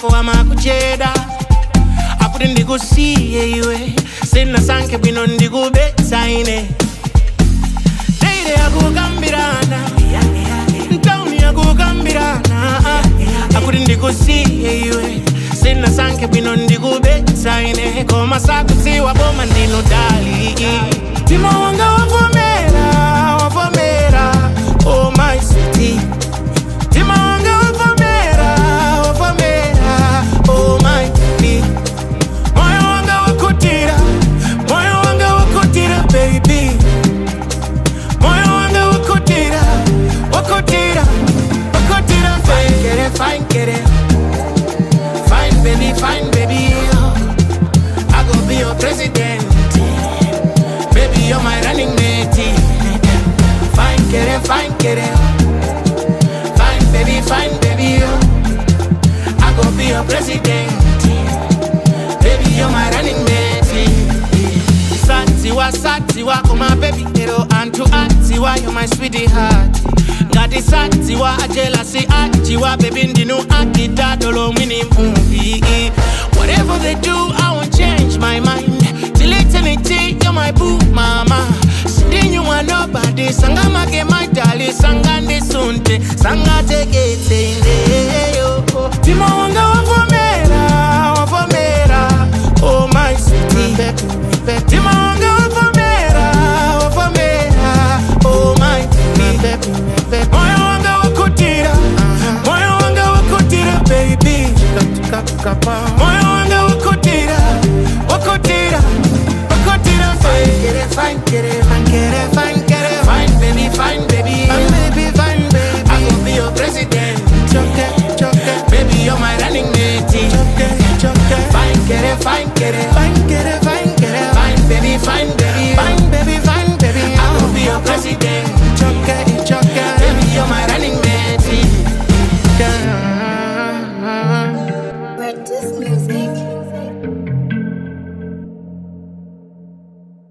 ako amakucheda akuti ndikusiye iwe sinasankhe bwino ndikubetsa ine teire yakukambirana ntauni yakukambirana akuti ndikusiye iwe sinasankhe bwino ndikubetsa ine koma sakudziwa boma ndinodali mtima wanga wavomera wavomera oh my sweetie mtima wanga wavomera wavomera oh my baby moyo wanga wakutira moyo wanga wakutira baby moyo wanga wakutira wakutira wakutira fine get it fine get it fine baby fine baby I go be your president baby you're my running mate fine get it fine get it fine baby fine baby I go be your president baby you're my running mate satiwa satiwa koma baby ero antu atiwa you're my sweetheart ngati satiwa ajelasi ajiwa baby ndinu akitadolo mwini mumbi whatever they do i won't change my mind till eternity you're my boo mama sindinyumwa nobody sangamake my darling sangandisunte sangatekete indeyo mtima wanga wavomera wavomera oh my sweetie mtima wanga wavomera wavomera oh my baby moyo wanga wakutira moyo wanga wakutira baby moyo